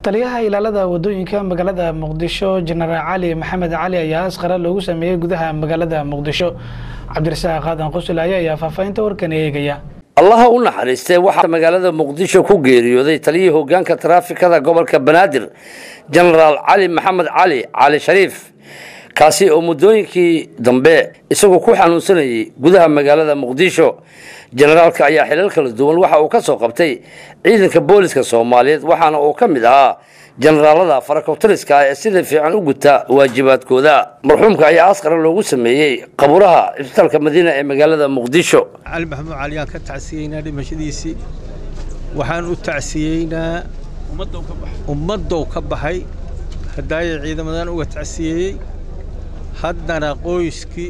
taliyaha ilaalada wadooyinka magaalada muqdisho jenaraal cali maxamed cali ayaa asqara loogu sameeyey gudaha magaalada muqdisho cabdirasaaq qaadan qusulaaye ayaa faahfaahinta warkan eegaya allaha u naxariistay waxaa magaalada muqdisho ku geeriyooday taliyihii hogaanka taraafikada gobolka banaadir jenaraal cali maxamed cali cali shariif kaasi oo muddooyinkii dambe isagoo ku xanuunsanayay gudaha magaalada muqdisho jenaraalka ayaa xilal kala duwan waxa uu ka soo qabtay ciidanka booliska soomaaliyeed waxaana uu ka mid ahaa jenaraalada farakotariska ah ee sida fiican u guta waajibaadkooda marxuumka ayaa askara loogu sameeyey qaburaha isbitaalka madiina ee magaalada muqdisho cali maxamuud cali aan ka tacsiyeynaa dhimashadiisii waxaan u tacsiyeynaa ummaddow ka baxay haddaayay ciidamadan uga tacsiyeeyey haddana qoyskii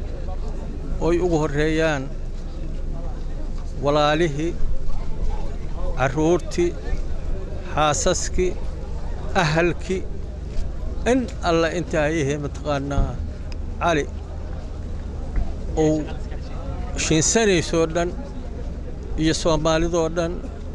oy ugu horreeyaan walaalihii carruurtii xaasaskii ahalkii in alla intaa ayahee mataqaanaa cali uu shinsanaysoo dhan iyo soomaalidoo dhan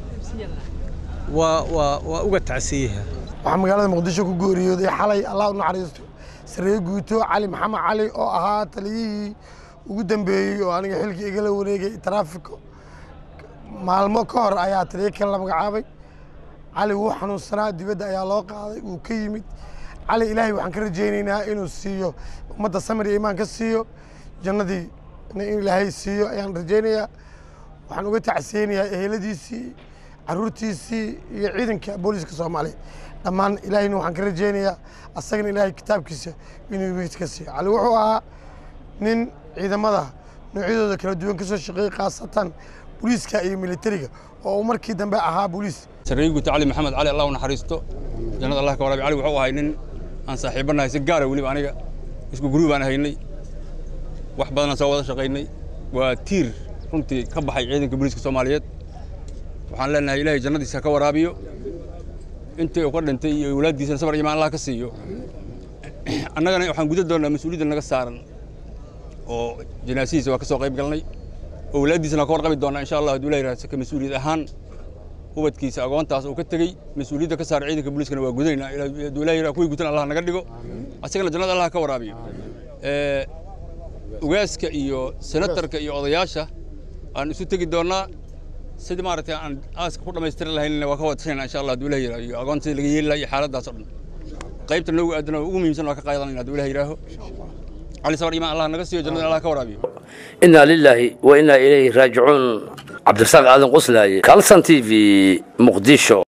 waa waa waa uga tacsiyaha waxaa magaalada muqdisho ku geeriyooday xalay allah u naxariisto saree guuto cali maxamed cali oo ahaa taliyihii ugu dambeeyey oo aniga xilkii igala wareegay taraafiko maalmo ka hor ayaa taliyo kale la magacaabay cali wuu xanuunsanaa dibadda ayaa loo qaaday wuu ka yimid cali ilaahay waxaan ka rajaynaynaa inuu siiyo ummadda samir iyo imaan ka siiyo jannadii in ilaahay siiyo ayaan rajaynayaa waxaan uga tacsiyeynayaa eheladiisii caruurtiisii iyo ciidanka booliska soomaaliya dhammaan ilaahayna waxaan ka rajaynayaa asagana ilaahay kitaabkiisa inuu wiid ka siiyo cali wuxuu ahaa nin ciidamada noocyadooda kala duwan ka soo shaqeeyey khaasatan booliiska iyo militariga oo uu markii dambe ahaa booliis sarreeye guuta cali maxamed cali allah u naxariisto jannada allah ka waraabi cali wuxuu ahay nin aan saaxiibanahay si gaara weliba aniga isku guruu baan haynay wax badanaan soo wada shaqaynay waa tiir runtii ka baxay ciidanka booliiska soomaaliyeed waxaan leenahay ilaahay jannadiisa ka waraabiyo intii uu ka dhintay iyo awlaaddiisana sabar imaan allah ka siiyo annagana waxaan guda doonnaa mas-uuliyadda naga saaran oo janaasihiisa waa ka soo qayb galnay awlaaddiisana waa ka warqabi doonnaa insha allah hadduu ilahay ka mas-uuliyad ahaan ubadkiisa agoontaas uu ka tegey mas-uuliyadda ka saaran ciidanka booliiskana waa gudaynaa hadduu ilahay kuwii gutan allah naga dhigo asagana jannada allah ka waraabiyo ugaaska iyo senatarka iyo odayaasha aan isu tegi doonnaa sidii maaragtay aan aaska ku dhammaystiri lahaynna waa ka wadashayna insha allah hadduu ilahi yidhaho iyo agoon sidii laga yeeli laha iyo xaaladdaas oo dhan qaybta noogu aadana ugu muhiimsan waa ka qaadanayna hadduu ilahi yidhaaho cali sabar imaan allah naga siiyo jannada allah ka waraabiyo inaa lilaahi wa inaa ilayhi raajicuun cabdirasaaq aadan quslaaye kalsan t v muqdisho